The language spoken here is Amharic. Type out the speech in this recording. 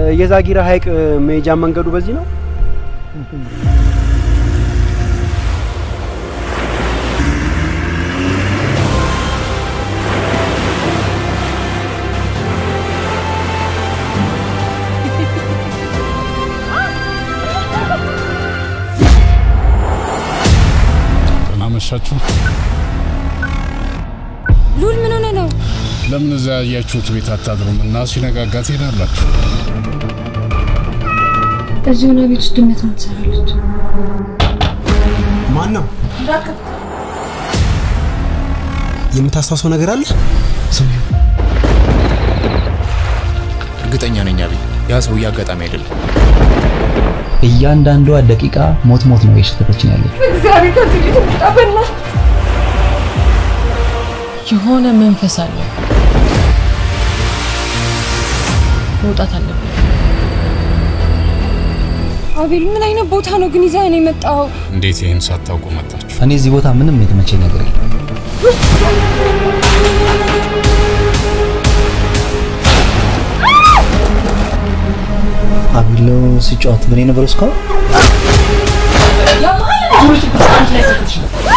የዛጊራ ሐይቅ መሄጃ መንገዱ በዚህ ነው። ደህና መሻችሁ። ሉል ምን ሆነ ነው? ለምን እዛ ያያችሁት ቤት አታድሩም እና ሲነጋጋ ትሄዳላችሁ? እዚህ ሆና ቤት ውስጥ ድመት ነው ትሰራለች። ማን ነው? የምታስታውሰው ነገር አለ? ሰውዬው እርግጠኛ ነኝ አቤል፣ ያ ሰውዬ አጋጣሚ አይደለም። እያንዳንዷ ደቂቃ ሞት ሞት ነው የሸተተችን ያለች። የሆነ መንፈስ አለ። መውጣት አለብን። አቤል ምን አይነት ቦታ ነው ግን ይዛ ነው የመጣው? እንዴት ይህን ሳታውቁ መጣችሁ? እኔ እዚህ ቦታ ምንም የተመቸኝ ነገር የለም። አቢሎ ሲጫወት ምን የነበረው እስካሁን